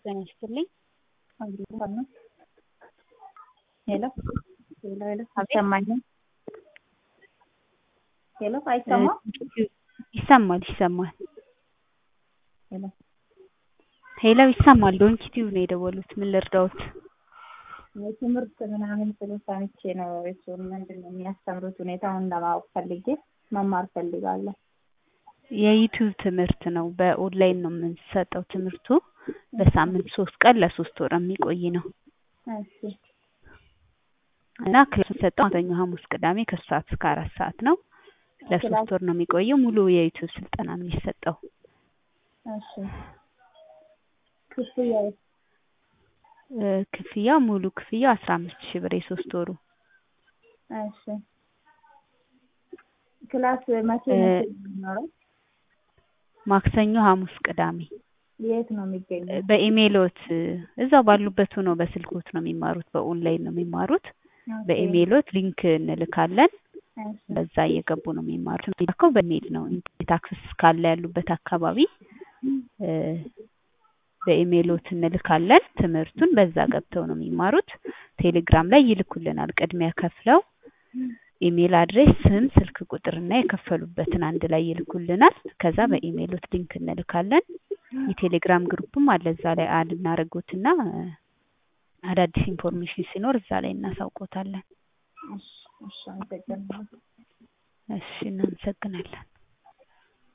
ጤና ይስጥልኝ። ሄሎ ሄሎ ሄሎ ይሰማኛል? ሄሎ አይሰማም? ይሰማል ይሰማል። ሄሎ ሄሎ ይሰማል። ዶንኪ ቲዩብ ነው የደወሉት። ምን ልርዳዎት? የትምህርት ምናምን ስለ ሰምቼ ነው እሱን ምንድን ነው የሚያስተምሩት ሁኔታውን ለማወቅ ፈልጌ መማር ፈልጋለሁ። የዩቲዩብ ትምህርት ነው። በኦንላይን ነው የምንሰጠው ትምህርቱ። በሳምንት ሶስት ቀን ለሶስት ወር የሚቆይ ነው እሺ እና ክላስ የሚሰጠው ማክሰኞ፣ ሐሙስ፣ ቅዳሜ ከሶስት ሰዓት እስከ አራት ሰዓት ነው። ለሶስት ወር ነው የሚቆየው። ሙሉ የዩቲዩብ ስልጠና ነው የሚሰጠው። እሺ ክፍያው እ ክፍያ ሙሉ ክፍያው አስራ አምስት ሺህ ብር የሶስት ወሩ እሺ ክላስ መቼ እ መቼ ነው የሚኖረው? ማክሰኞ፣ ሐሙስ፣ ቅዳሜ የት ነው የሚገኘው? በኢሜይሎት እዛው ባሉበት ሆነው በስልኮት ነው የሚማሩት። በኦንላይን ነው የሚማሩት። በኢሜይሎት ሊንክ እንልካለን። እሺ በዛ እየገቡ ነው የሚማሩት። የሚላከው በኢሜይል ነው። ኢንተርኔት አክሰስ ካለ ያሉበት አካባቢ እ በኢሜይሎት እንልካለን። ትምህርቱን በዛ ገብተው ነው የሚማሩት። ቴሌግራም ላይ ይልኩልናል። ቅድሚያ ከፍለው ኢሜይል አድሬስ፣ ስም፣ ስልክ ቁጥር እና የከፈሉበትን አንድ ላይ ይልኩልናል። ከዛ በኢሜይሎት ሊንክ እንልካለን። የቴሌግራም ግሩፕም አለ። እዛ ላይ አድ እናደርጎትና አዳዲስ ኢንፎርሜሽን ሲኖር እዛ ላይ እናሳውቆታለን። እሺ እሺ አመሰግናለሁ። እሺ እናመሰግናለን።